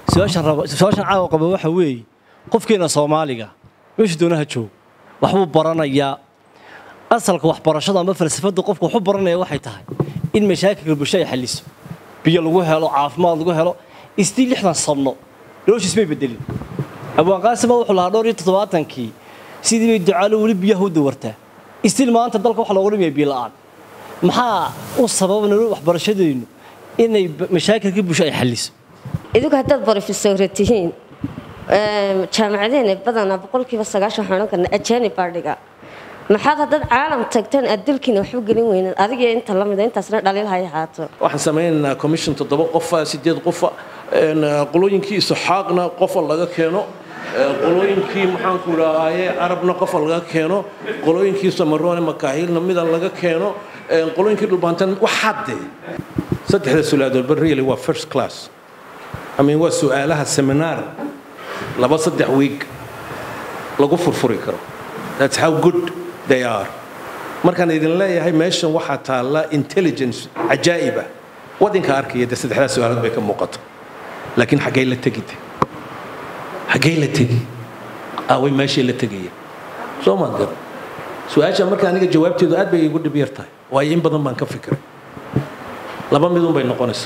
su-aashan raba su-aashan caawa qaba waxa weeye qofkeena soomaaliga meesha doonaha joog waxbuu baranayaa asalka waxbarashada ama falsafada qofka waxu baranaya waxay tahay in mashaakilka bulsho ay xaliso biyo lagu helo caafimaad lagu helo istii lixdan sanno noloshiis may bedelin abwaan qaasima wuxuu lahaa dhowr iyo toddobaatankii sidii bay ducaalo weli biyaha u dawartaa istil maanta dalka waxa looga dhimaya biyo la'aan maxaa u sababa nolol waxbarashadeennu inay mashaakilka bulsho ay xaliso idigu haddaad brofesora tihiin jaamacadeena badanaa boqolkiiba sagaashan waxaan odhan karnaa ajaanib baa dhiga maxaad haddaad caalam tagtaan aad dalkiina waxba gelin weynaan adiga inta la mida intaasna dhaliil hay ahaato waxaan samaynaynaa commission toddoba qofa sideed qofa qolooyinkii isuxaaqna qofa laga keeno qolooyinkii maxaanku idhahaaye carabna qofa laga keeno qolooyinkii samaroone makaahilna mida laga keeno qolooyinkii dhulbaantan waxaade saddexda sulaadoodba really waa first class I mean waa su-aalaha seminar laba saddex week lagu furfuri karo that's how good they are markaan idin leeyahay meeshan waxaa taalla intelligence cajaa'iba wadinka arkaya de saddexdaa su-aalood bay ka muuqato laakiin xaggay la tegide xaggay la tegi aaway meeshay la tegaya soo maad garan su-aasha marka aniga jawaabteedu aad bay igu dhib yar tahay waayo in badan baan ka fikiray laba midun bay noqonaysa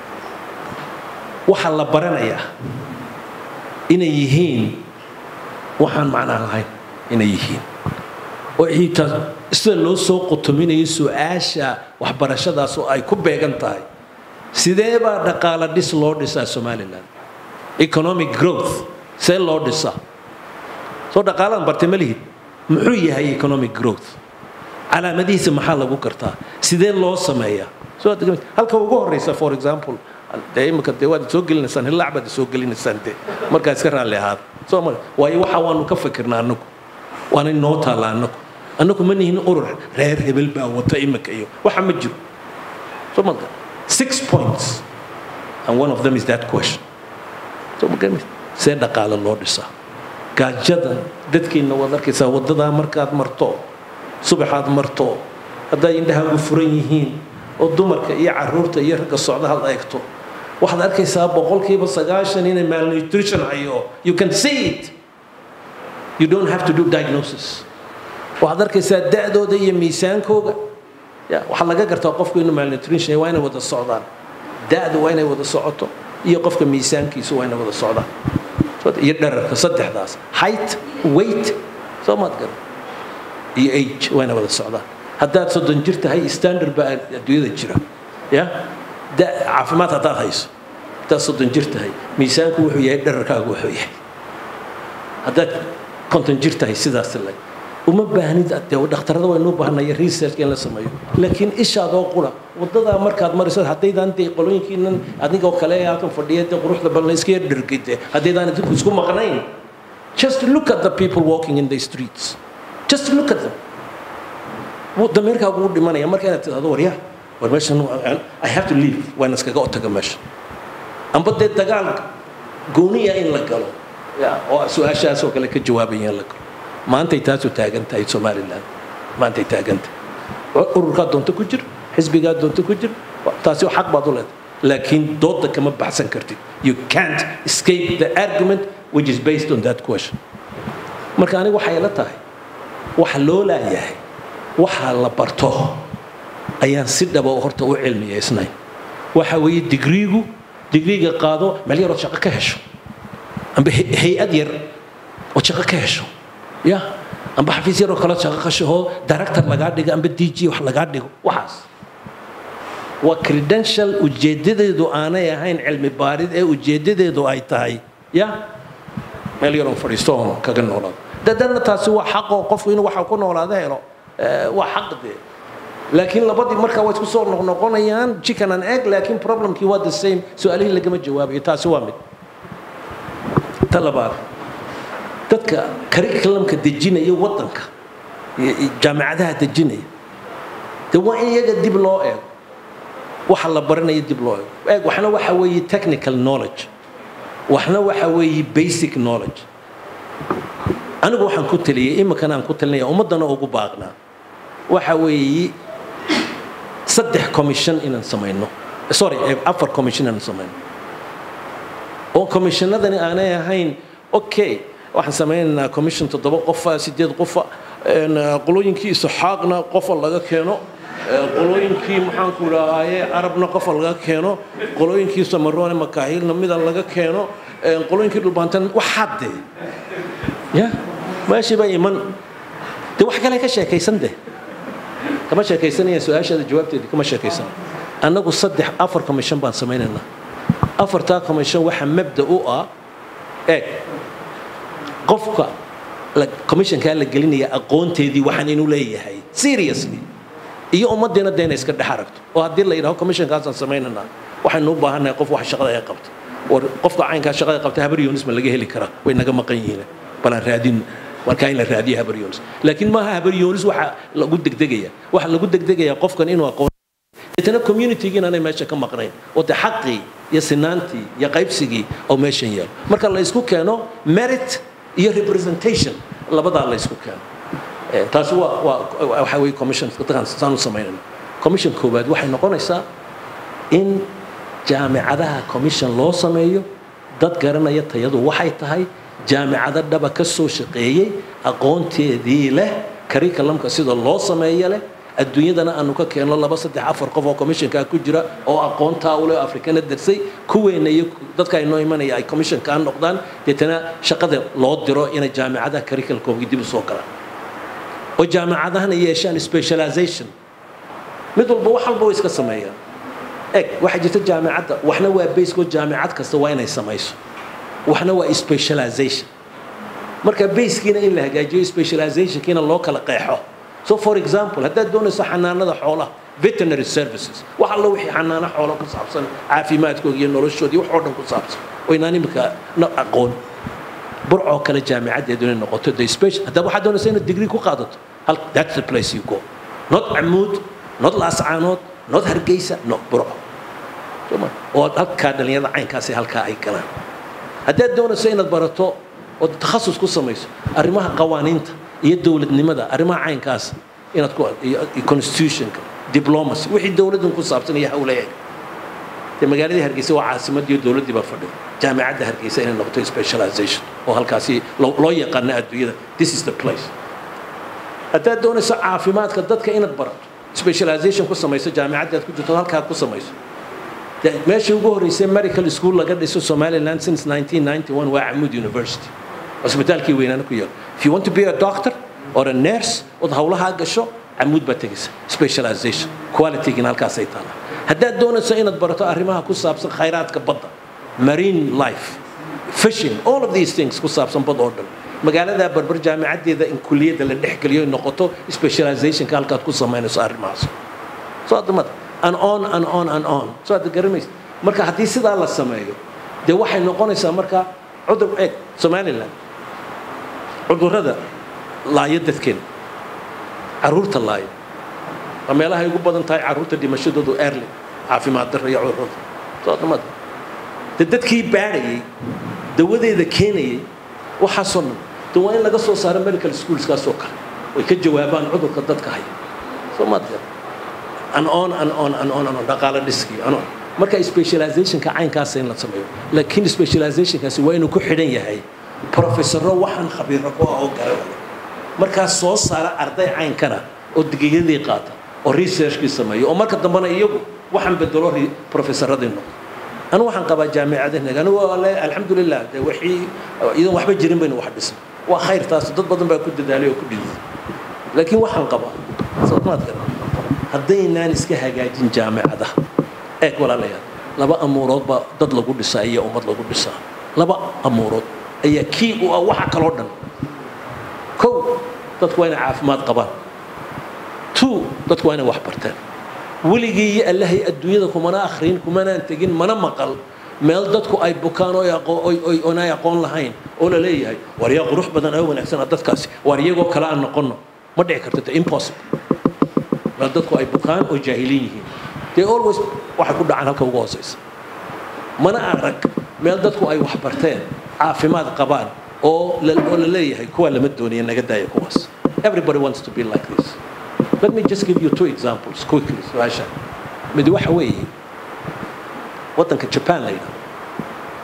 waxaa la baranayaa inay yihiin waxaan macnaa lahayn inay yihiin oo xitaa sida loo soo qotominayo su-aasha waxbarashadaas oo ay ku beegan tahay sidee baa dhaqaala dhis loo dhisaa somalilan economic growth see loo dhisaa soo dhaqaaladan bartay ma lihid muxuu yahay economic growth calaamadihiisa maxaa lagu gartaa sidee loo sameeyaa halka ugu horeysa for example dee imika dee waad soo gelinaysaan hillaac baad soo gelinaysaan dee markaa iska raalli ahaada soo ma waayo waxa waanu ka fikirnaa annagu waana noo taalla annagu annagu ma nihin urur reer hebel baa wata imika iyo waxa ma jiro soo ma six points and one of them is that question soo ma garanaysa see dhaqaale loo dhisaa gaajadan dadkiina waad arkaysaa waddadaa markaad marto subaxaad marto hadday indhahaagu furan yihiin oo dumarka iyo caruurta iyo ragga socda had eegto waxaad arkaysaa boqolkiiba sagaashan inay malnutrition hayo you can see it you don't have to do diagnosis waxaad arkaysaa da'dooda iyo miisaankooga waxaa laga gartaa qofku inuu malnutrition waa inay wada socdaan da'da waa inay wada socoto iyo qofka miisaankiisu waa inay wada socdaan iyo dherarka saddexdaas height weight soo maad garan iyo age waa inay wada socdaan haddaad soddon jir tahay standard baa adduunyada jira ya caafimaad haddaad hayso haddaad soddon jir tahay miisaanku wuxuu yahay dherarkaagu wuxuu yahay haddaad konton jir tahay sidaas lag uma baahnid dee dhakhtarada waynu u baahnaya research in la sameeyo laakiin ishaadoo qura wadadaa markaad marayso haddaydaan dee qolooyinkiinan adigoo kale ee halkan fadhiya dee quruxda badan iska yar dhergide haddaydaan idinku isku maqnayn just look at the people walking in the streets just look at them dameerkaagu u dhimanaya marka inaad tidhahdo warya war meeshan i have to leave waan iskaga otaga meesha amba dee dagaal gooniya in la galo oo su-aashaas oo kale ka jawaabaya in la galo maantay taasu taagan tahay somaliland maantay taagan tahay ururkaa doonto ku jir xisbigaa doonto ku jir taasi xaq baad u leedahay laakiin dooda kama baxsan kartid you can't escape the argument which is based on that question marka aniga waxay la tahay waxa loo laayahay waxaa la barto ayaan si dhaba horta u cilmiyaysnayn waxa weeye digriigu digriiga qaado meel yarood shaqo ka hesho amba hay-ad yar oo shaqo ka hesho ya amba xafiis yaroo kale shaqo ka shahoo director lagaa dhigo amba d g wax lagaa dhigo waxaas waa credential ujeedadeedu aanay ahayn cilmi baarid ee ujeedadeedu ay tahay ya meel yaroon fadhiisto oon kaga noolaado dadana taasi waa xaqoo qofku inuu waxa ku noolaado helo waa xaq dee laakiin labadii markaa waa isku soo noqnoqonayaan chicken and egg laakiin problemkii waa the same su-aalihii lagama jawaabayo taasi waa mid ta labaad dadka curriculumka dejinaya waddanka jaamacadaha dejinaya dee waa in iyaga dib loo eego waxa la baranaya dib loo eego eeg waxna waxa weeye technical knowledge waxna waxa weeye basic knowledge anigu waxaan ku taliyey iminkana aan ku talinaya ummaddana ugu baaqnaa waxa weeye saddex commission inaan samayno sorry afar commission inaan samayno oo commissionadani aanay ahayn okay waxaan samaynaynaa commission toddoba qofa sideed qofa qolooyinkii isxaaqna qofa laga keeno qolooyinkii maxaanku idhahaaye carabna qofa laga keeno qolooyinkii samaroone makaahilna mida laga keeno qolooyinkii dhulbaantan waxaade ya meeshii baa iman dee wax kale ka sheekaysan deh kama sheekaysanaya su-aashaada jawaabteedii kama sheekaysan annagu saddex afar commission baan samaynaynaa afartaa commission waxaa mabda u ah eeg qofka commissionkaa la gelinaya aqoonteedii waxaan inuu leeyahay seriously iyo ummaddeena dee inay iska dhex aragto oo haddii la yidhaho commissionkaasaan samaynanaa waxaynu u baahannahay qof wax shaqada ay qabta war qofka caynkaa shaqada qabta habar yonis ma laga heli karaa way naga maqan yihiin balaan raadin markaa in la raadiyo habar yonis laakiin maaha habar yonis waxa lagu degdegaya waxa lagu degdegayaa qofkan inuu aqoon deetana communitygii inaanay meesha ka maqnayn oo dee xaqii iyo sinaantii iyo qaybsigii oo meeshan yaalo marka la isku keeno merit iyo representation labadaa la isku keeno taasi waa waa waxa weeye commission dadkan saanu samaynayna commission koowaad waxay noqonaysaa in jaamicadaha commission loo sameeyo dad garanaya tayadu waxay tahay jaamicado dhaba ka soo shaqeeyey aqoonteedii leh curriculumka sida loo sameeyo leh adduunyadana aanu ka keenno laba saddex afar qof oo commissionkaa ku jira oo aqoontaa ule afrikana darsay kuweena iyo dadka inoo imanaya ay commissionkaa noqdaan deetana shaqada loo diro inay jaamicadaha curriculumkoogii dib u soo galaan oo jaamicadahana yeeshaan specialization mid walba wax walba way iska sameeyaan eg waxaa jirta jaamicadda waxna waa basekoo jaamicad kasta waa inay samayso waxna waa specialization marka basekiina in la hagaajiyo specializationkiina loo kala qeexo so for example haddaad doonayso xanaanada xoolaha veterinary services wax alla wixii xanaano xoolo ku saabsan caafimaadkooda iyo noloshoodii wax oo dhan ku saabsan oo inaan imika aqoon burcoo kale jaamicaddeedu inay noqoto the special haddaba waxaad doonaysa inaad degree ku qaadato hal that's the place you go not camuud not laascaanood not hargeysa no burco oo halkaa dhalinyarada caynkaasi halkaa ay galaan haddaad doonayso inaad barato oo takhasus ku samayso arrimaha qawaaniinta iyo dowladnimada arrimaha caynkaas inaad ku constitutionka diplomacy wixii dowladdan ku saabsan iyo hawla eeg dee magaaladii hargeysa waa caasimadii dowladdii baa fadhida jaamicadda hargeysa inay noqoto specialization oo halkaasi loo yaqaano adduunyada this is the place haddaad doonayso caafimaadka dadka inaad barato specialization ku samayso jaamicadda aad ku jirto halkaa ku samayso meeshii ugu horreysay medical school laga dhiso somaliland since 1991 waa camud university cusbitaalkii weynaana ku yaal if you want to be a doctor or a nurse ood hawlahaa gasho camuud baa tegaysa specialization qualitygiina halkaasay taallaa haddaad doonayso inaad barato arrimaha ku saabsan khayraadka badda marine life fishing all of these things ku saabsan bad oo dhan magaaladaa barbar jaamicaddeeda in kuliyadda la dhex geliyo noqoto specializationka halkaad ku samaynayso arrimahaas soo adamada and on and on and on soo aad garanaysa marka haddii sidaa la sameeyo dee waxay noqonaysaa marka cudur eeg somaliland cudurrada laayo dadkeena caruurta laayo waa meelahay ugu badan tahay caruurta dhimashadoodu early caafimaad darra iyo cudurrada soo adamada dee dadkii baadhayay dawadeeda keenayay waxaasoo dhan de waa in laga soo saaro medical schoolskaasoo kale way ka jawaabaan cudurka dadka haya soo maad gar an on an on an on an on dhaqaale dhiskii an on marka specializationka caynkaasa in la sameeyo laakiin specializationkaasi waa inuu ku xidhan yahay professorro waxaan khabiiro ku ah oo garanaya markaas soo saara arday caynkana oo digiyadii qaata oo researchkii sameeyo oo marka dambena iyagu waxaan bedelo professorradii noqdo anu waxaan qabaa jaamicadahenaga anigu ale alxamdulilah de wixii idan waxba jirin baynu wax dhisnay waa khayr taas dad badan baa ku dadaalay oo ku dhidid laakiin waxaan qabaa soomaad garan haddaynaan iska hagaajin jaamicadaha eeg walaalayaal laba amuurood baa dad lagu dhisaa iyo ummad lagu dhisaa laba amuurood ayaa kii u ah waxa kaloo dhan kow dadku waa inay caafimaad qabaan two dadku waa inay wax barteen weligii iyo allahay adduunyada kumana akhrin kumanaan tegin mana maqal meel dadku ay bukaan oonay aqoon lahayn oo la leeyahay war yaa qurux badan oo wanaagsana dadkaasi waar iyagoo kale aan noqonno ma dhici karto impossible meel dadku ay bukaan oo jaahiliin yihiin dee always waxay ku dhacaan halka ugu hooseysa mana arag meel dadku ay wax barteen caafimaad qabaan oo oo la leeyahay kuwaa lama doonaya naga daaya kuwaas everybody wants to be like this let me just give you two examples quickly su-aasha mid waxa weeye waddanka japan la yidhahdo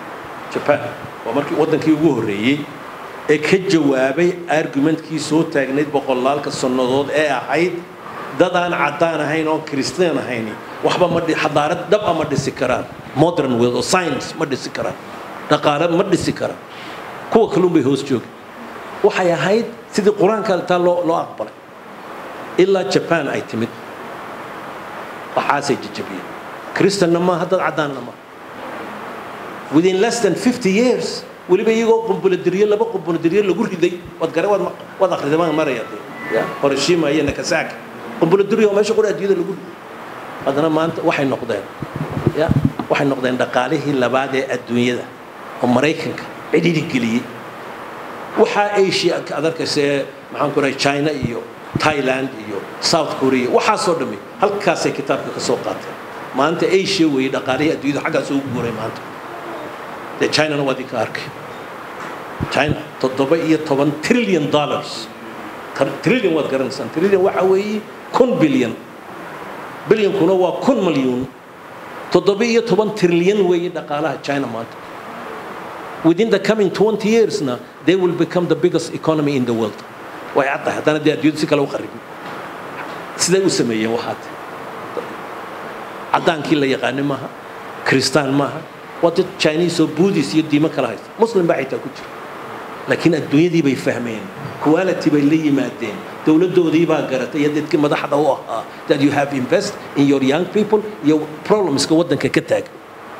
japan waa markii waddankii ugu horreeyey ee ka jawaabay argumentkii soo taagnayd boqolaalka sannadood ee ahayd dad aan caddaan ahayn oo kristaan ahayni waxba ma xadaarad dhaba ma dhisi karaan modern world oo science ma dhisi karaan dhaqaale ma dhisi karaan kuwa kalun bay hoos jooga waxay ahayd sidii qur-aanka taa loo loo aqbalay ilaa japan ay timid waxaasay jajabiyeen kristanna maaha dad caddaanna maaha within less than 50 years weliba iyagoo qumbuladiriyo laba qumbuladiriyo lagu riday waad gare waad waad akhriday baan maraya dee ya hiroshima iyo nagasaki qumbuladiriyo meesha qura adduunyada lagu riday haddana maanta waxay noqdeen ya waxay noqdeen dhaqaalihii labaad ee adduunyada oo maraykanka cidhidhi geliyey waxaa asia aad arkaysa ee maxaan ku rahay china iyo thailand iyo south korea waxaasoo dhammi halkaasay kitaabka ka soo qaateen maanta asia weeye dhaqaalihii adduunyada xaggaas ugu guuray maanta dee chinana waa idinka arkay china toddoba iyo toban trillion dollars trillion waad garanaysaan trillion waxa weeye kun bilyan bilyankuna waa kun malyuun toddoba iyo toban trilyan weeye dhaqaalaha china maanta within the coming 20 years na they will become the biggest economy in the world way caddahay haddana dee adduunyadu si kale u qaribin siday u sameeyeen waxaad caddaankii la yaqaani maaha kristaan maaha waa dad chinese oo buddhist iyo diimo kala haysta muslim baa xitaa ku jira laakiin adduunyadii bay fahmeen quality bay la yimaadeen dowladdoodii baa garatay iyo dadkii madaxda u ahaa that you have invest in your young people iyo problemska waddanka ka taagan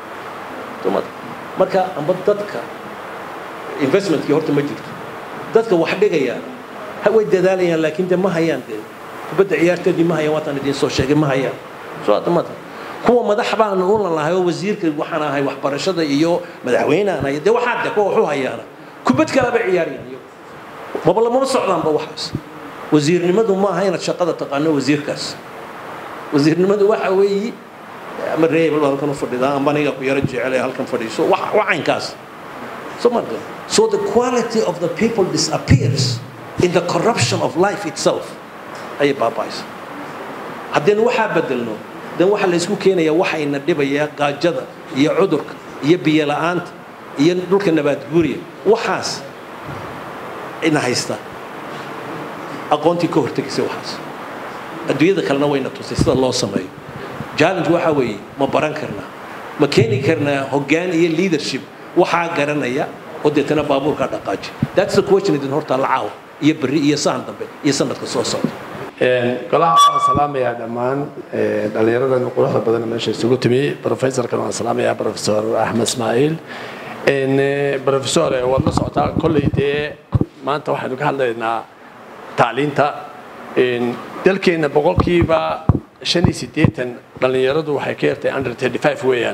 marka amba dadka investmentkii horta ma jirto dadka wax dhigayaan way dadaalayaan laakiin de ma hayaan dee kubadda ciyaarteedii ma hayaan waataan idiin soo sheegay ma hayaan soo adamada kuwa madax baan u lalahay oo wasiirka waxaan ahay waxbarashada iyo madaxweyneaan ahay dee waxaa de kuwa waxu hayaana kubad kalaba ciyaarayaan iyagu maba lamama socdaanba waxaas wasiirnimadu ma aha inaad shaqada taqaano wasiirkaas wasiirnimadu waxa weeye ama reebel halkan u fadhidaa amba aniga ku yaro jecel ee halkan fadhiiso wacaynkaas so marka so the quality of the people disappears in the corruption of life itself ayay baaba'aysa haddaynu waxaa bedelno dan waxaa la isku keenayaa waxayna dhibayaa gaajada iyo cudurka iyo biyo la'aanta iyo dhulka nabaadguuriya waxaas ina haysta aqoontii ka hortegaysay waxaas adduunyada kalena wayna tusay sida loo sameeyo challenge waxaa weeye ma baran karnaa ma keeni karnaa hoggaan iyo leadership waxaa garanaya oo deetana baabuurkaa dhaqaaji that's the question idin hortaa la caawa iyo berri iyo sahan dambe iyo sanadka soo socda golaha waan salaamayaa dhammaan dhallinyaradan quruxda badan meesha isugu timi professorkan waan salaamayaa professor axmed ismaaciil professor waad la socotaa kolley dee maanta waxaynu ka hadlaynaa tacliinta dalkeenna boqolkiiba shan iyo siddeetan dhallinyaradu waxay ka yartay under thirty five weeyaan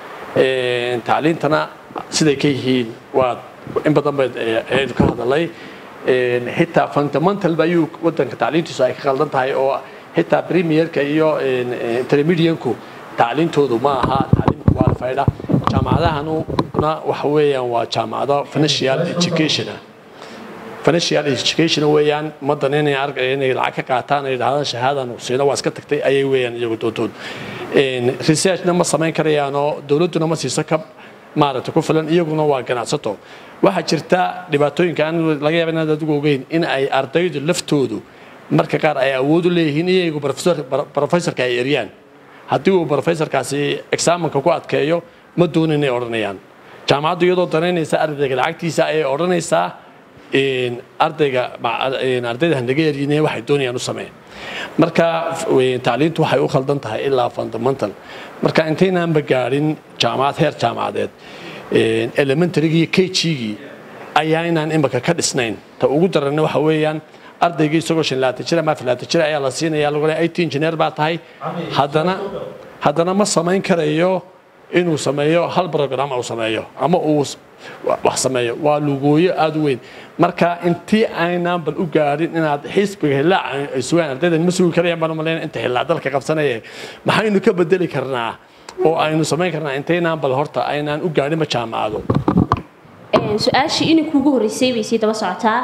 tacliintana siday ka yihiin waa in badan bay ayaynu ka hadalay xitaa fundamental ba ayuu wadanka tacliintiisu ay ka qaldan tahay oo xitaa premierka iyo intermedianku tacliintoodu ma aha tacliim qualified ah jaamacadahanuna waxa weeyaan waa jaamacado financial education ah financial education weeyaan ummaddan inay argay inay lacag ka qaataan ay yidhahdaan shahaadan siina waa iska tagtay ayay weeyaan iyagu doontood researchna ma samayn karayaanoo dowladduna ma siiso ka maaragtay ku filan iyaguna waa ganacsato waxaa jirta dhibaatooyinka aan laga yaaba inaad adigu ogeyn in ay ardaydu laftoodu marka qaar ay awood u leeyihiin iyagu professorka ay eryaan haddii uu professorkaasi exaamanka ku adkeeyo ma doonin inay odhanayaan jaamacaddu iyadoo danaynaysa ardayga lacagtiisa ayay odhanaysaa ardayga ardayda hanaga eryine waxay doonayaan u sameyn marka tacliintu waxay u khaldan tahay ilaa fundamental marka intaynaanba gaadhin jaamacad heer jaamacadeed elementarygii iyo kgii ayaa inaan imika ka dhisnayn ta ugu daranna waxa weeyaan ardaygii isagoo shan laatan jir ama afar laatan jir ayaa la siinaya lagu leeyahay IT engineer baa tahay haddana haddana ma samayn karayo inuu sameeyo hal program uu sameeyo ama uu wax sameeyo waa lugooyo aad u weyn marka intii aynaan bal u gaadhin inaad xisbiga hillaac ay sugaan ardaydan ma sugi karayaan baan umalayn inta hillaac dalka qabsanaya maxaynu ka bedeli karnaa oo aynu samayn karnaa intaynaan bal horta aynaan u gaadhinba jaamacado su-aashii inay kuugu horreysay bay sii daba socotaa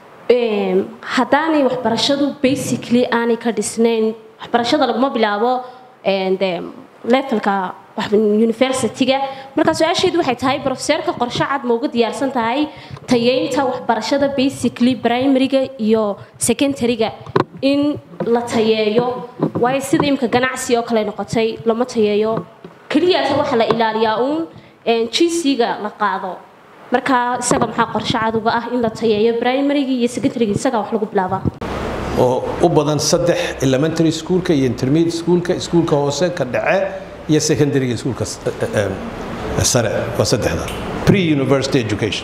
haddaanay waxbarashadu basically aanay ka dhisnayn waxbarashada laguma bilaabo de levelka universityga marka su-aasheedu waxay tahay profeseerka qorshe cad ma uga diyaarsan tahay tayeynta waxbarashada basically primaryga iyo secondaryga in la tayeeyo waayo sida imika ganacsi oo kale noqotay lama tayeeyo keliyaase waxa la ilaaliyaa uun gc-ga la qaado marka isaga maxaa qorshe cad uga ah in la tayeeyo primaryga iyo secondaryga isaga wax lagu bilaabaa oo u badan saddex elementary schoolka iyo intermediate schoolka iskuulka hoose ka dhace iyo secondaryga iskuulka s- eh, eh, sare waa saddexda pre university education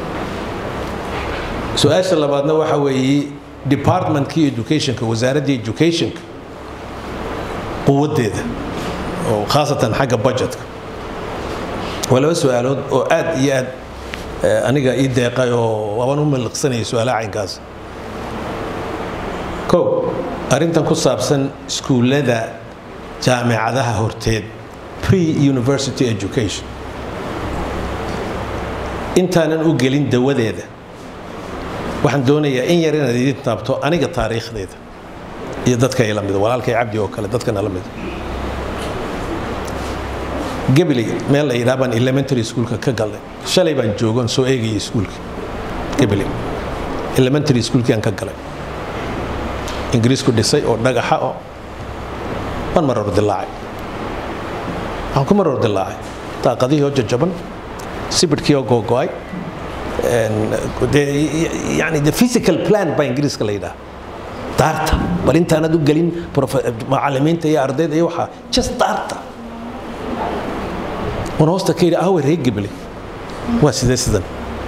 su-aasha labaadna waxa weeye departmentkii educationka wasaaraddii educationka quwaddeeda oo khaasatan xagga budgetka waa laba su-aalood oo aad iyo aad eh, aniga ii deeqay oo waabaan u miliqsanayay su-aalaha caynkaas kow arrintan ku saabsan iskuullada jaamicadaha horteed pre university education intaanan u gelin dawadeeda waxaan doonayaa in yar inaad idin taabto aniga taariikhdeeda iyo dadka ila mida walaalkay cabdi oo kale dadkana la mida gabiley meel la yidhaha baan elementary schoolka ka galnay shalay baan joogon soo eegayay iskuulka gabiley elementary schoolkii aan ka galay ingiriisku dhisay oo dhagaxa oo waan maroor dilaacay waxaan ku maroor dilaacay daaqadihii oo jajaban sibidhkii oo googo'ay yani the physical plan baa ingiriiska la yidhaha daarta bal intaanad u gelin profe- macallimiinta iyo ardayda iyo waxaa just daarta wan hoosta ka yidhi awe reer gebele waa sidee sidan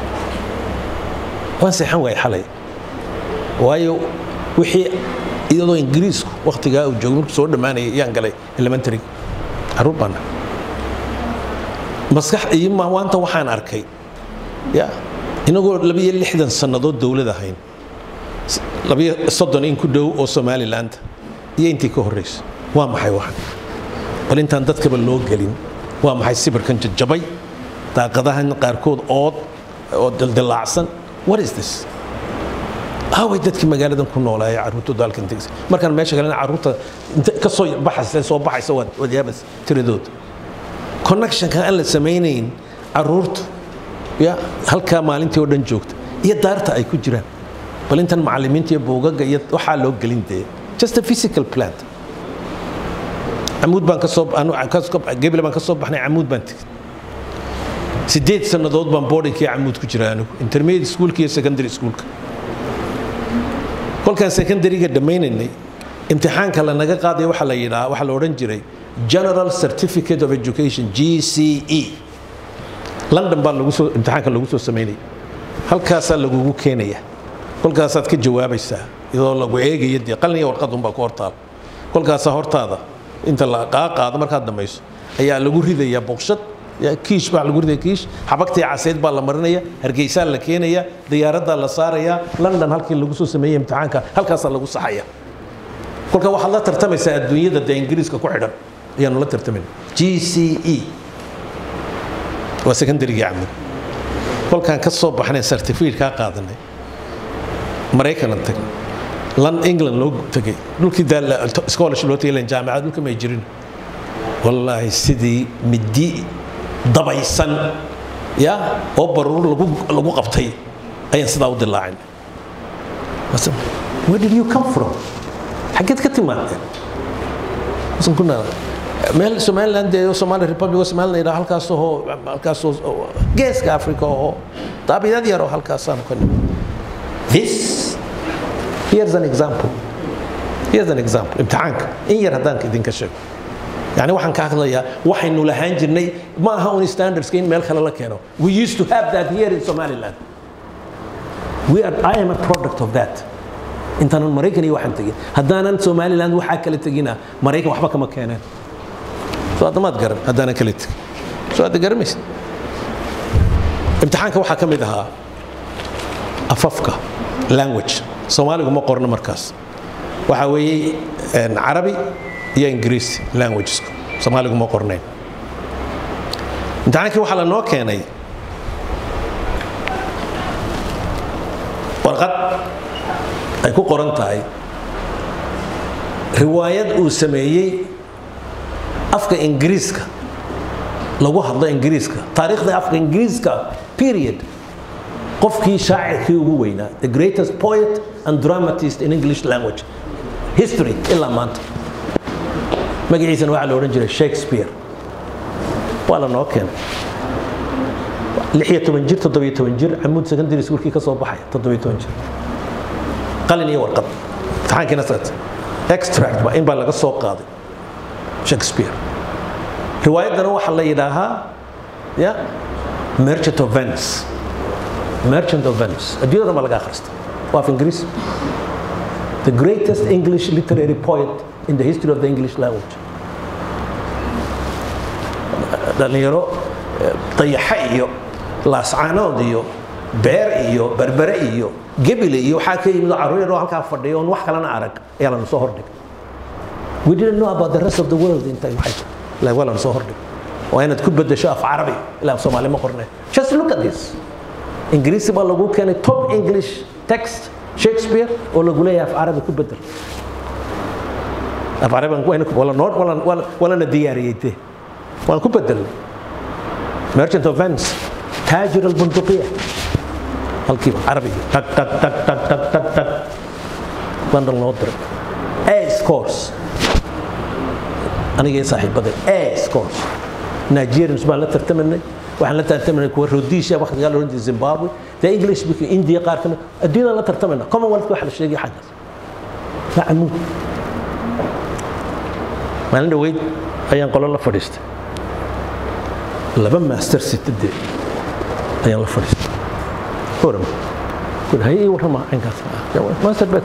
waan seexan waayay xalay waayo wixii iyadoo ingiriisku wakhtigaa uu joogay markuu soo dhammaanayay yaan galay elementary caruur baan nahay. maskax iyo ma- maanta waxaan arkay ya inagoo labiyo lixdan sannadood dowlad ahayn s- labiyo soddon in ku dhow oo somaliland iyo intii ka horreysa waa maxay waxan bal intaan dadkaba loo gelin waa maxay sibirkan jajabay daaqadahan qaarkood ood oo dildilaacsan what is this aaway dadkii magaaladan ku noolaa ee carruurtooda halkan tegsa markaan meesha kalena carruurta inta ka soo baxaysa soo baxaysa waad waad yaabas tiradooda connectionka aan la samaynayn carruurtu ya halkaa maalintii oo dhan joogta iyo daarta ay ku jiraan bal intan macallimiinta iyo buugaga iyo waxaa loo gelin dee just a physical plant camuud baan ka soo anu- ka soo- gebel baan ka soo baxnay camuud baan tegey sideed sannadood baan boardingkii camuud ku jira anigu intermediate schoolka iyo secondary schoolka kolkaan secondaryga dhammaynaynay imtixaanka lanaga qaaday waxaa la yidhaha waxaa la odhan jiray general certificate of education g c e london baa lagu soo imtixaanka lagu soo samaynaya halkaasaa lagugu keenaya kolkaasaad ka jawaabaysaa iyadoo lagu eegaya dee qalin iyo warqad unbaa ku hortaal kolkaasaa hortaada inta la qaa qaado markaad dhamayso ayaa lagu ridayaa boqshad ya, kiish baa lagu ridaya kiish xabagtii caseyd baa la marinaya hargeysaa la keenaya diyaaradaa la saaraya london halkii lagu soo sameeyey imtixaanka halkaasaa lagu saxaya kolka waxaad la tartamaysaa adduunyada dee ingiriiska ku xidhan ayaanu la tartamayna g c e waa secondarygii camud kolkaan ka soo baxnay certificate kaa qaadanay maraykanan tagnay lan england loo tegay dhulkii daa la- scholarship loo tegay lan jaamacad dhulka may jirin wallaahi sidii midi dabaysan ya oo baruur lagu lagu qabtay ayaan sidaa u dilaacin Mase, where did you come from xaggeed ka timaadeen Masan ku nala meel somaliland ee somali republic oo somaliland yidhaha halkaas oo halkaas oo geeska africa oo daabiyad yar oo halkaasaan ka nimid this here's an example here's an example imtixaanka in yar haddaan idinka sheego yani waxaan ka hadlayaa waxaynu lahaan jirnay ma aha un standardska in meel kale la keeno we used to have that here in somaliland we are, i am a product of that intaanan maraykan iyo waxaan tegin haddaanan somaliland waxaa kala tegina maraykan waxba kama keeneen soo addamaad garan haddaanan kala tegin soo adda garamaysa imtixaanka waxaa ka mid ahaa afafka language soomaaligu ma qorno markaas waxaa weeye een, carabi iyo ingiriisi languagesku soomaaligu ma qornayn imtixaankii waxaa lanoo keenay warqad ay ku qoran tahay riwaayad uu sameeyey afka ingiriiska lagu hadlo ingiriiska taariikhda afka ingiriiska period qofkii shaacirkii ugu weynaa the greatest poet and dramatist in english language history ilaa maanta magaciisana waxaa la odhan jiray shakespeare waa la noo keenay lixiyo toban jir toddobiyo toban jir camuud secondary schoolkii ka soo baxaya toddobiyo toban jir qalin iyo warqad imtixaankiina socota extract ba in baa laga soo qaaday shakespeare riwaayaddana waxaa la yidhaahaa ya merchant of venice merchant of venice adduunyada ma laga akhrista waa af ingiriis the greatest english literary poet in the history of the english language dhalinyaro dayaxa iyo laascaanood iyo beer iyo berbere iyo gebile iyo waxaa ka yimid oo carruur yar oo halkaa fadhiya oon wax kalena arag ayaa lana soo hordhigay we didn't know about the rest of the world intay waxay tahay ilaa waa lana soo hordhigay waa inaad ku bedesho af carabi ilaa af soomaali ma qorne just look at this ingiriisi baa lagu keenay top english text shakespeare oo lagu leeyahay af carabi ku bedel af carabi wala noo wala walana diyaariyey dee waan ku bedelnay merchant of venice taajir albunduqiya halkiiba carabiga tag tag tag tag tag tag tag london loo diray a scores anigii saaxiibada a scores nigerians baan la tartamanay waxaan la tartamanay kuwa rhodesia waqtigaa la oran jiray zimbabwe dee english speaking india qaar kamid adduunyadaan la tartamayna commonwealth waxa la sheegay xaggaas waa camuud maalin dhaweyd ayaan qolo la fadhiistay laba master sitade ayaan la fadhiistay oram kun hay ii warrama caynkaas master bet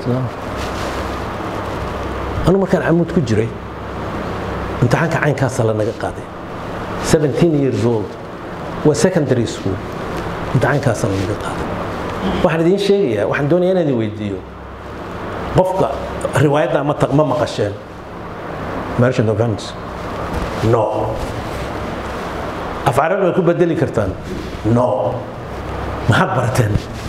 anu markaan camuud ku jiray imtixaanka caynkaasa la naga qaaday 17 years old waa secondary school imtixaankaasa la naga qaaday waxaan idiin sheegayaa waxaan doonayaa inaan idin weydiiyo qofka riwaayadda ma ma maqasheen merchant of venice no af carabi way ku bedeli kartaan no maxaad barateen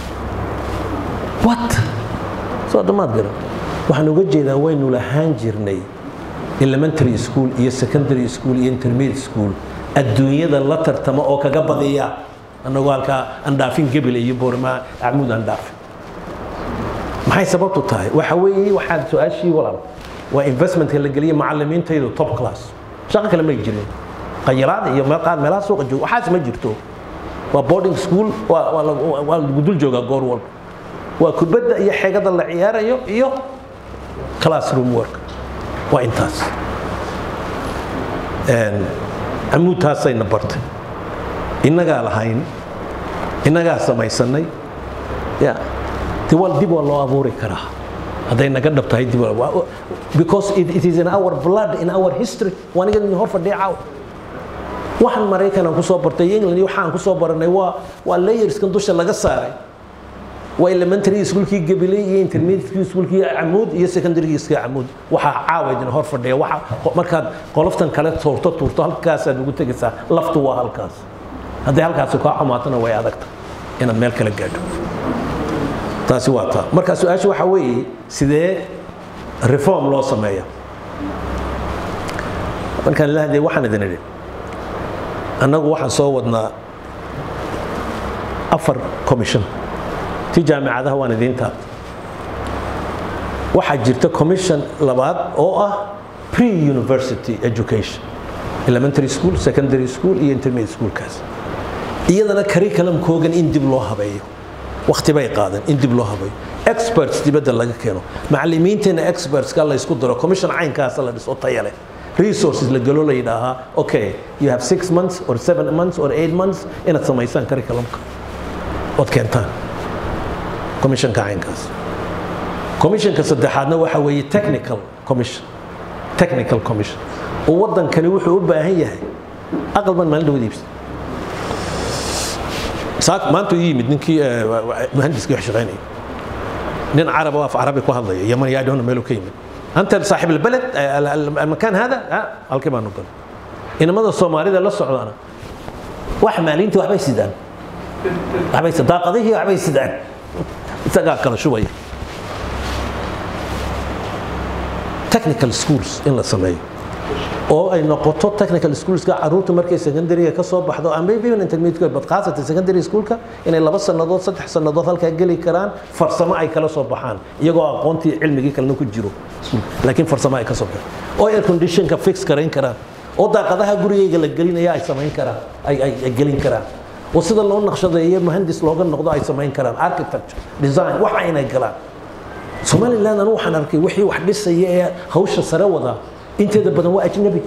what soo dhammaad garan waxaan uga jeedaa waynu lahaan jirnay elementary school iyo secondary school iyo intermediate school adduunyada la tartama oo kaga badiya annagoo halkaa aan dhaafin gebel iyo boormaa acmuud aan dhaafin maxay sababtu tahay waxa weeye waxaad su-aashii walaal waa investmentka la geliya macalimiintaydu top class shaqo kale may jirin qayiraad iyo meel qaar meelaha suuqa jooga waxaas ma jirto waa boarding school waa waa la- waa lagu dul joogaa goor walba waa kubadda iyo xeegada la ciyaarayo iyo classroom work waa intaas amuudtaasayna bartay innagaa lahayn innagaa samaysanay ya de waa dib waa loo abuuri karaa hadday naga dhab tahay dib waa- waa- because it, it is in our blood in our history waa aniga idin hor fadhiya caaw waxaan maraykan aan kusoo bartay iyo england iyo waxaan kusoo baranay waa waa layerskan dusha laga saaray waa elementary schoolkii gabiley iyo intermediate schoolkii camuud iyo secondary iska camuud waxaa caawa idin hor fadhiya waxa markaad qoloftan kale tuurto tuurto halkaasaad ugu tegaysaa laftu waa halkaas hadday halkaasi kaa xumaatona way adagta inaad meel kale gaadho taasi waa taa marka su-aasha waxaa weeye sidee reform loo sameeya markaan la hadlay waxaan idin idhi annagu waxaan soo wadnaa afar commission ti jaamicadaha waan idiin taabtay waxaa jirta commission labaad oo ah pre-university education elementary school secondary school iyo intermediate schoolkaas iyadana curriculumkoogan in dib loo habeeyo waqti bay qaadan in dib loo habeeyo experts dibadda laga keeno macallimiinteena expertska la isku daro commission caynkaasa la dhiso taya leh resources la galo la yidhaahaa okay you have six months or seven months or eight months inaad samaysaan curriculumka ood keentaan commissionka caynkaas commissionka saddexaadna waxa weeye technical commission technical commission oo waddankani wuxuu u baahan yahay aqal baan maalin dhawad iibsan saak maanta uu yimid ninkii eh, wa- wa- muhandiskii wax shaqaynaya nin carab oo af carabi ku hadlaya yaman yaa dhowna meeluu ka yimid anta saaxib albaled eh, al- al- almakaan hada ha halkii baanu galay inamada soomaalida la socdaana wax maalintii waxbay sidaan waxbay sidaan daaqadihii waxbay sidaan isagaa kala shubaya technical schools in la sameeyo oo ay noqoto technical schoolska caruurta markay secondary ka soo baxdo ama maybe even intermediate but khaasatan secondary schoolka inay laba sannadood saddex sannadood halkaa geli karaan farsamo ay kala soo baxaan iyagoo aqoontii cilmigii kalena ku jiro laakiin farsamo ay ka soo baxaan oo air conditionka fix garayn karaan oo daaqadaha gurigayga la gelinaya ay samayn karaan ay ay ay gelin karaan oo sida loo naqshadeeyo muhandis looga noqdo ay samayn karaan architecture design waxa inay galaan somaliland anu waxaan arkay wixii wax dhisaya ee hawsha sare wada inteeda badan waa ajnabi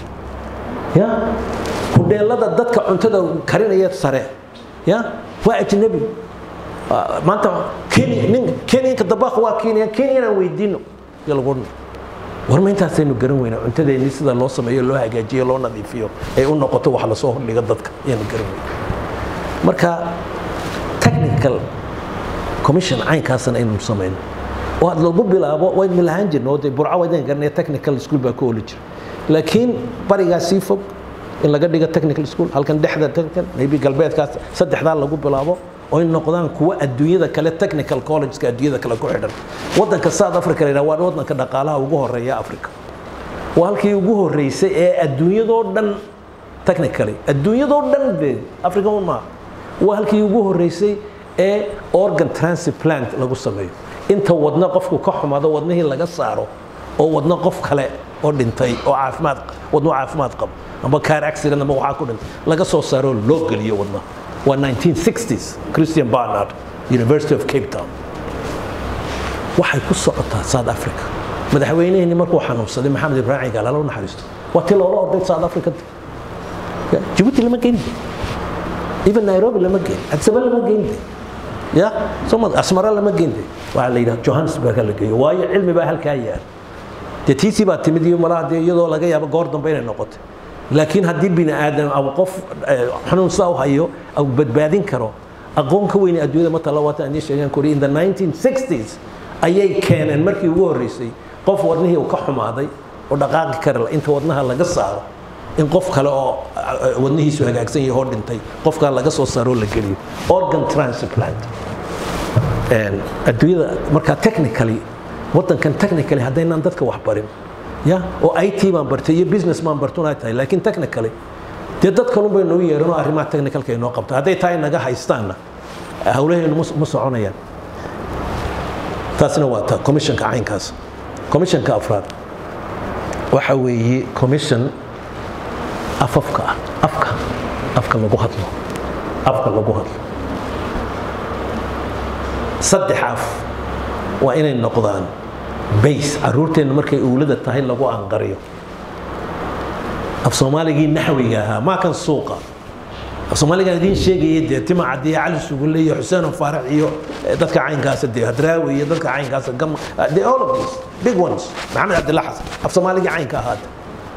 ya hudheelada dadka cuntada karinaya sare ya waa ajnabi Ah, maanta kenya nin kenyanka dabaaq waa kenya kenyanaan weydiino iyo lagu odhan war ma intaasaynu garan weynaa cuntadeennii sida loo sameeyo loo hagaajiyo loo nadiifiyo ay u noqoto wax lasoo hordhiga dadka ayaanu garan weynaa marka technical commission caynkaasna aynu samayno oo aad lagu bilaabo waynu lahaan jirno oo dee burco waydaan garanaya technical school baa ku oli jira laakiin barigaa sii fog in laga dhigo technical school halkan dhexda technical maybe galbeedkaas saddexdaa lagu bilaabo oo ay noqdaan kuwa adduunyada kale technical collegeska adduunyada kale ku xidhan wadanka south africa la yidhaha waa wadanka dhaqaalaha ugu horeeya africa waa halkii ugu horeysay ee adduunyadoo dhan technically adduunyadoo dhan bee africa un maaha waa halkii ugu horeysay ee organ transplant lagu sameeyo inta wadna qofku ka xumaado wadnihii laga saaro oo wadna qof kale oo dhintay oo caafimaad wadno caafimaad qabo ama car accident ama waxaa ku dhintay laga soo saaro oo loo geliyo wadna waa 1960s christian barnard university of cape town waxay ku socotaa south africa madaxweyneheenii markuu xanuunsaday maxamed ibraahim gaal alla u naxariisto waa tii loola orday south africa Ya, Djibouti lama geyn even Nairobi lama geyn Addis Ababa lama geyn ya soma Asmara lama geyn waxaa la yidhaha Johannesburg la geeyo waayo cilmi baa halkaa yaal dee tiisii baa timid iyo malaha dee iyadoo laga yaabo goor dambe inay noqotay laakiin haddii bini aadam ama qof eh, xanuun saa u hayo au badbaadin karo aqoon ka weyn adduunyada ma tala waata aan sheegan kori in the 1960s ayay keeneen markii ugu horreysay qof wadnihii uu ka xumaaday oo dhaqaaqi kara la inta wadnaha laga saaro in qof kale oo eh, wadnihiisu hagaagsan yahay oo dhintay qofkaa laga soo saaro oo la geliyo organ transplant Een, adduunyada markaa technically wadankan technically haddaynaan dadka wax barin ya oo it baan bartay iyo business baan bartun ay tahay laakiin technically dee dad kalun bay nagu yeeran oo arrimaha technicalka inoo qabta hadday tahay naga haystaanna hawlaheenu ma- ma soconayaan taasna waa ta commissionka caynkaas commissionka afraad waxa weeye commission afafka ah afka afka lagu hadlo afka lagu hadlo saddex af waa inay noqdaan base caruurteenna markay uulada tahay lagu anqariyo af soomaaligii naxwiga ahaa maa kan suuqa af soomaaligaan idiin sheegaya dee tima cadiya cali sugulle iyo xuseen faarax iyo eh, dadka caynkaasa dee hadraawi iyo dadka caynkaasa gam the all of these big ones maxamed cabdilla xasan af soomaaligii caynka ahaata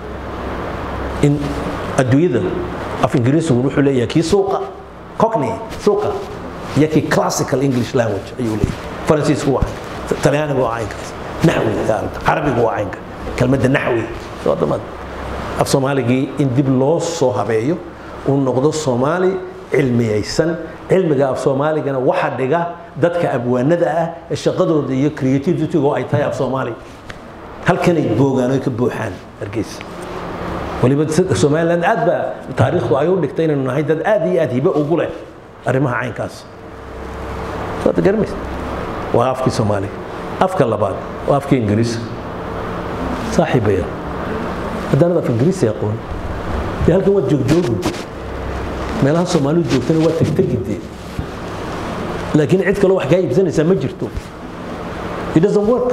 in adduunyada af ingiriisigu wuxuu leeyahay kii suuqa cockney suuqa iyo kii classical english language ayuu leeyahay faransiisku waa caynka talyaanigu waa caynkaas naxwiga carabigu waa caynka kelmadda naxwi wadamada af soomaaligii in dib loo soo habeeyo uu noqdo soomaali cilmiyaysan cilmiga af soomaaligana waxa dhiga dadka abwaanada ah ee shaqadooda iyo creativity-go ay tahay af soomaali halkanay boogaan oy ka buuxaan hargeysa waliba somaliland aad baa taariikhdu ay u dhigtay inaynu nahay dad aad iyo aad hibe ugu leh arrimaha caynkaas waad garmaysa waa afkii soomaaliga afka labaad waa afkii ingiriiska saaxiibaya haddaanad af ingiriisi aqoon dee halkan waad joogjoogi meelaha soomaalidu joogtana waa tegtegidee laakiin cid kaloo wax kaa iibsanaysaa ma jirto it doesn't work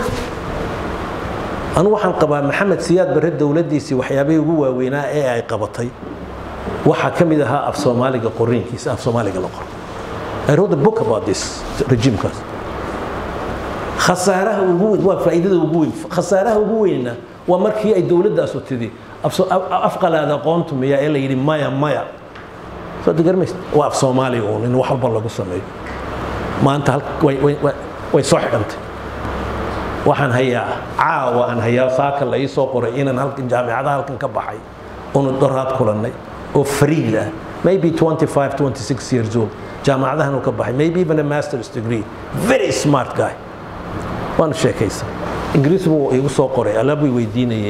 anu waxaan qabaa maxamed siyaad barre dowladdiisii waxyaabihii ugu waaweynaa ee ay qabatay waxaa ka mid ahaa af soomaaliga qoriinkiisa af soomaaliga la qoro I wrote a book about this regiimkaas khasaaraha ugu weyn waa faa'iidada ugu weyn khasaaraha ugu weynna waa markii ay dowladdaasu tidhi afqalaad aqoontu miya ee la yidhi maya maya soo garmaysa waa af soomaaliga uun in wax walba lagu sameeyo maanta hal- way- way- way- way soo xidhantay waxaan hayaa caawa aan hayaa saaka la ii soo qoray inaan halkan jaamicadaha halkan ka baxay oonu doraad kulannay oo fariid ah maybe 25 26 years old jaamacadahan uu ka baxay maybe even a master's degree very smart guy waanu sheekaysan ingiriis buu igu soo qoray alaab way weydiinayay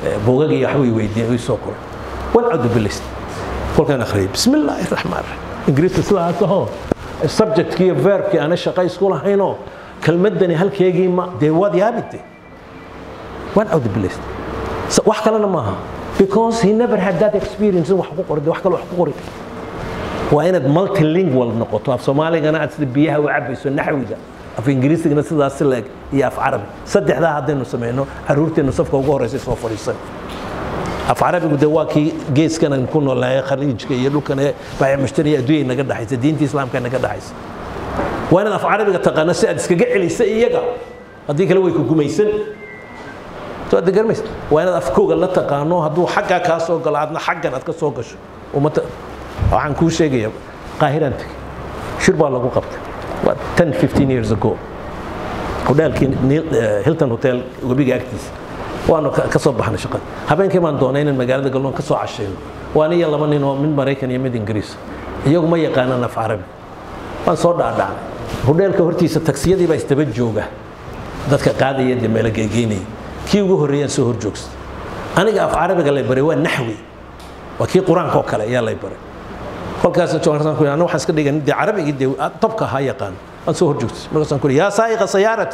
buugag iyo waxbay weydiiyeen way soo qoray wan cadu bilist kolkaan akhriyay bismi illaahi raxmaan raxiim ingiriiska sidaas ahoo subjectkii iyo verbkii aana shaqa isku lahaynoo kelmadani halkeegii ma dee waad yaabite wan cadu bilist wax kalena maaha because he never had that experience in wax ku qoray wax kale wax ku qori waa inaad multilingual noqoto af soomaaligana aad sida biyaha u cabayso naxwiga af ingiriisigana sidaas si leeg iyo af carabi saddexdaa haddaynu samayno caruurteennu safka ugu horeysa soo fadhiisan af carabigu de waa kii geeskan aan ku noolnahay khaliijka iyo dhulkan ee baayac mushtariya adduunya naga dhaxaysa diinta islaamka naga dhaxaysa waa inaad af carabiga taqaano si aad iskaga celisa iyaga haddii kale way ku gumaysan soo aad garmaysa waa inaad afkooga la taqaano hadduu xaggaa kaa soo galo aadna xaggan aad ka soo gasho umata waxaan kuu sheegaya qaahiraan tegey shir baa lagu qabtay waa 10 15 years ago hodheelkii hilton hotel webiga agtiisa waanu ka soo baxnay shaqada habeenkii baan doonay inaan magaalada galnoon ka soo cashayno waa aniya laba nin oo mid maraykan iyo mid ingiriis iyagu ma yaqaanaan af carabi waan soo dhaadhacnay hodheelka hortiisa taksiyadii baa istaba jooga dadka qaadaya dee meelo geegeynaya kii ugu horreeyaan soo hor joogsta aniga af carabiga lay baray waa naxwi waa kii qur-aanka oo kale ayaa lay baray kolkaas joogsan ku anna waxaan iska dhigan dee carabigii dee tobka ahaa yaqaan aan soo hor joogtay markaasaan ku yaa saa'iqa sayaarati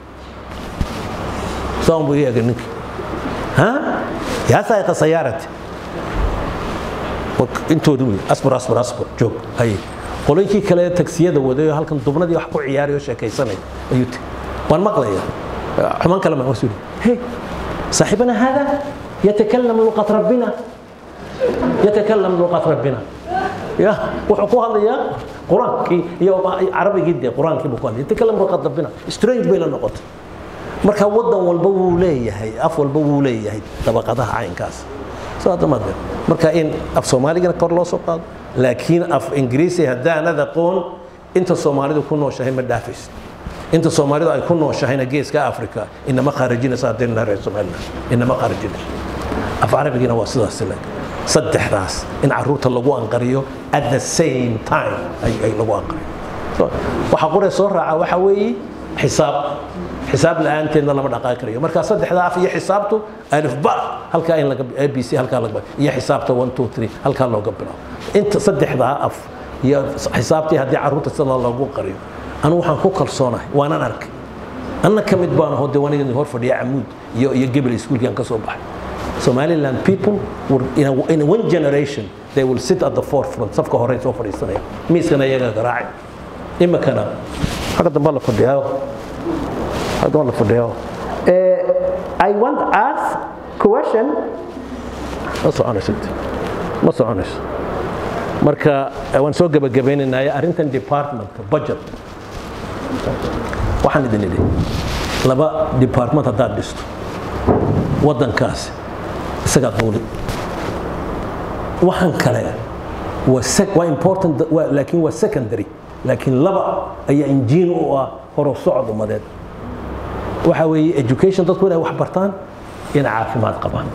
saan buu ii egay ninkii ha yaa saa'iqa sayaarati intoodu wey asbar asbar asbar joog haye qoloyinkii kale tagsiyada waday oo halkan dubnadii wax ku ciyaarayoo sheekaysanaya ayuu tiri waan maqlaya xumaan kale maan wasu hey صاحبنا هذا يتكلم لغة ربنا يتكلم لغة ربنا يا وحكوا هذا يا قرآن كي يا عربي جدا قرآن كي بقول يتكلم لغة ربنا سترينج بين النقط marka wadan walba wuu leeyahay af walba wuu leeyahay dabaqadaha caynkaas saada ma marka in af soomaaligana kor loo soo qaado laakiin af ingiriisi haddaanad aqoon inta soomaalidu ku nooshahay ma dhaafaysid inta soomaalidu ay ku nooshahayna geeska africa inama khaarajinaysa haddaynu nahay reer somaliland inama khaarajinayso af carabigina waa sidaas le saddexdaas in caruurta lagu anqariyo at the same time ay lagu anqariyo waxa qore soo raaca waxa weeye xisaab xisaab la-aanteedna lama dhaqaaqi karayo marka saddexdaa af iyo xisaabtu alif ba halkaa in laga a b c halkaa laga iyo xisaabta one two three halkaa looga bilaabo inta saddexdaa af iyo xisaabtii haddii caruurta sida loogu qariyo anu waxaan ku kalsoonahay waanan arkay anna ka mid baan hode waniga hor fadhiya camuud iyo iyo gebel iskuulkii aan ka soo baxay somaliland people were in, a, in one generation they will sit at the forefront safka hore soo fadhiisanaya miiskana iyaga garaacay imikana xagga dambe la fadhiyaa xagga dambe la fadhiyaa I want to ask question ma soconayso ma soconayso marka waan soo gabagabaynaynaa arrintan departmentka budget waxaan idin idhi laba department haddaad dhisto waddankaasi isagaa duuli waxaan kale waa important laakiin waa secondary laakiin laba ayaa injiin u ah horow socod umadeed waxa weeye education dadku inay wax bartaan inay caafimaad qabaan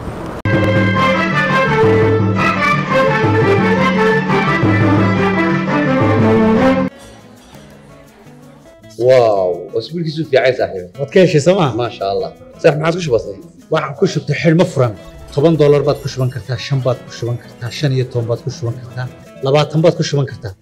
واو اسبوعك في عين صاحبي waad ka heshay sooma ما شاء الله صح ما عادش بسيط waxaan ku shubtay xidhmo furan toban doolar baad ku shuban kartaa shan baad ku shuban kartaa shan iyo toban baad ku shuban kartaa labaatan baad ku shuban kartaa